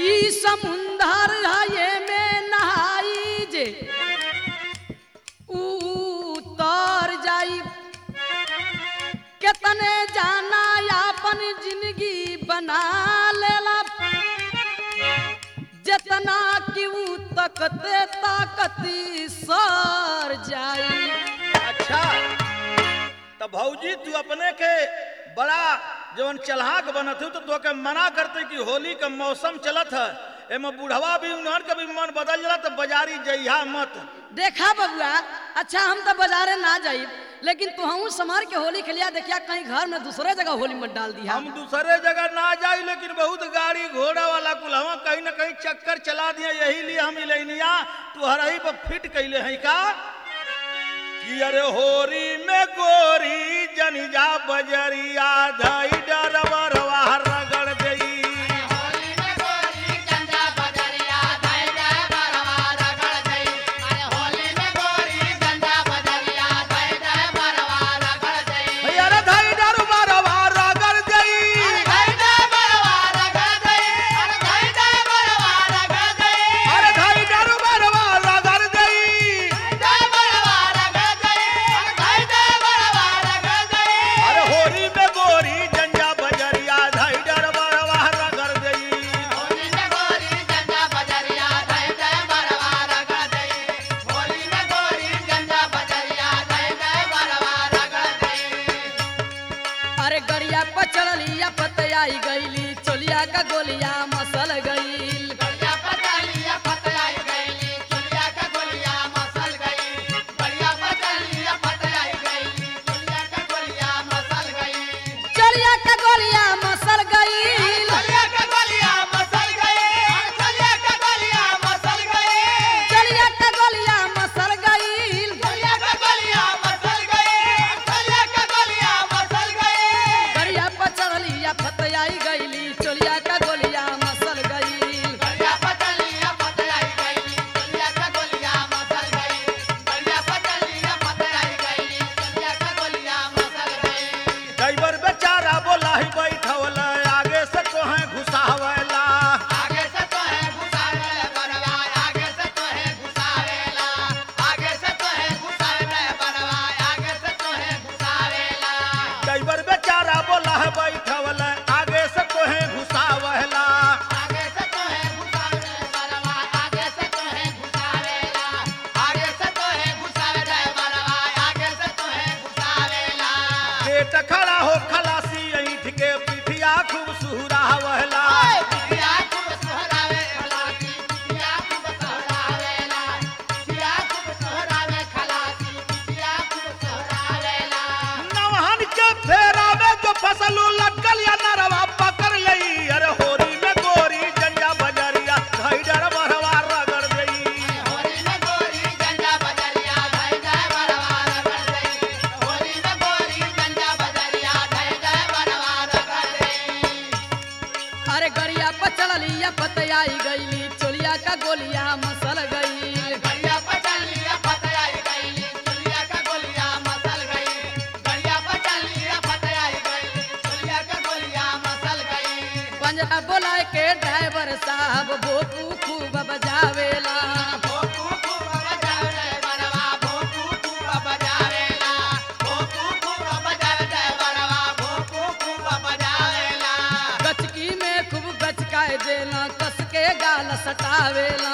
ई समुंदर है में नहाई जे उतर जाई कितने जाना अपन जिंदगी बना लेला जितना कि ऊ तकते ताकती सर जाई अच्छा तो भौजी तू अपने के बड़ा जवन चलहाक बनत हो तो तोके मना करते कि होली का मौसम चलत है एमे बुढ़वा भी उन्हन के भी मन बदल जाला तो बाजारी जइहा मत देखा बबुआ अच्छा हम तो बाजारे ना जाई लेकिन तुहू समार के होली खेलिया देखिया कहीं घर में दूसरे जगह होली मत डाल दिया हम दूसरे जगह ना जाई लेकिन बहुत गाड़ी घोड़ा वाला कुल हम कहीं ना कहीं चक्कर चला दिया यही लिए हम इलेनिया तू हरही पर फिट कैले हैं का कि अरे होरी में गोरी जनिजा बजरिया धई डरबरवा रगड़ गई अरे धई डरबरवा रगड़ गई अरे धई डरबरवा रगड़ गई अरे होरी में गोरी जंजा बजरिया धई डरबरवा रगड़ गई अरे गड़िया पर चढ़लिया पतयाई गईली चोलिया का गोलिया मसल गईल चोलिया का गोलिया मसल गईल चोलिया का गोलिया मसल गईल गड़िया पर चढ़लिया पतयाई गईली चोलिया का गोलिया मसल गईल ड्राइवर बेचारा बोला ही बैठवल आगे से कोहे घुसावला आगे से तो है घुसावे बरवा आगे से तो है घुसावेला आगे से तो है घुसावे बरवा आगे से तो है घुसावेला ड्राइवर बेचारा बोला है बैठवल आगे से कोहे घुसावला आगे से तो है घुसावे बरवा आगे से तो है घुसावेला आगे से तो है घुसावे बरवा आगे से तो है घुसावेला पेट खड़ा हो खलासी ऐठ के पिठिया खूब सुहरावला पिया खूब सोहरावे खलासी पिया खूब सोहरावेला पिया खूब सोहरावे खलासी पिया खूब सोहरावेला नवहन के फेरा में जो फसलू लटकल या नरवा पकड़ लई अरे होरी में गोरी जंजा बजरिया धैडर बरवा रगड़ गई होली में गोरी गंजा बजरिया धय जय बरवा रगड़ गई होली में गोरी गंजा बजरिया धय जय बरवा रगड़ गई अरे गड़िया पर चढ़लिया पतयाई गईली चोलिया का गोलिया मसल गईल गड़िया पचल लिया फतयाई गई चुलिया का गोलिया मसल गई गड़िया पचल लिया फतयाई गई चुलिया का गोलिया मसल गई पंजरा बोला के ड्राइवर साहब भोपू खूब बजावेला भोपू खूब बजावे बरवा भोपू खूब बजावेला भोपू खूब बजावे बरवा भोपू खूब बजावेला गचकी में खूब गचकाए देला कस के गाल सटावेला